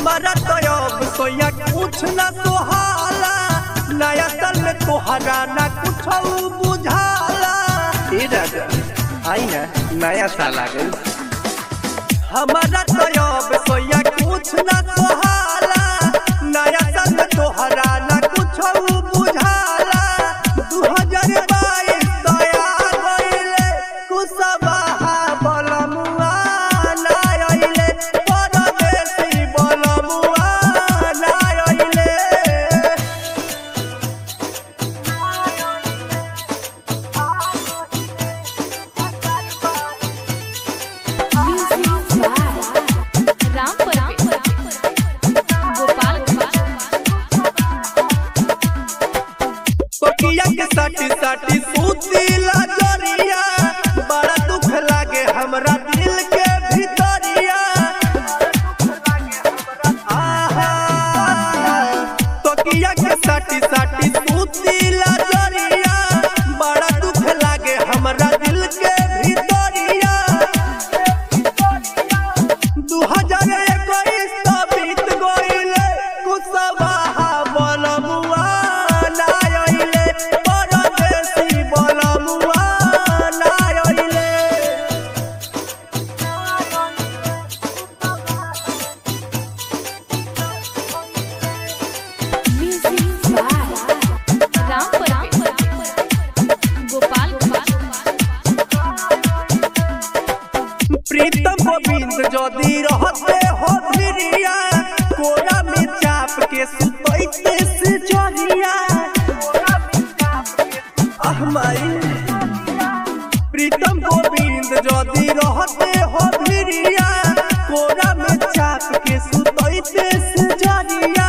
हमारा तो अब सोया कुछ न सोहाला नया साल में तोहरा ना कुछ बुझाला ए राजा आई ना नया साल आ गई हमारा तो अब सोया कुछ न सोहाला नया साल में तोहरा ना कुछ बुझाला दू हजार बाईस दया गईले कुसबाहा बलमुआ ना आइले परदेसी बलमुआ ना आइले Music by Ram Parvesh. Gopal कोकिया के साटी साटी सूतीला जरिया बड़ा दुख लागे हमरा दिल के भीतरिया आहा कोकिया के साटी साटी सूतीला जरिया बड़ा दुख लागे हमरा दिल के भीतरिया दू हजार इक्कीस तो बीत गइले कुसबाहा बलमुआ ना आइले परदेसी बलमुआ ना आइले Music by Ram Parvesh. Gopal प्रीतम गोविंद जदि रहते हो धिरिया कोरा में चाप के सुतैते से जरिया अहमाई प्रीतम गोविंद जदि रहते हो धिरिया कोरा में चाप के सुतैते से जरिया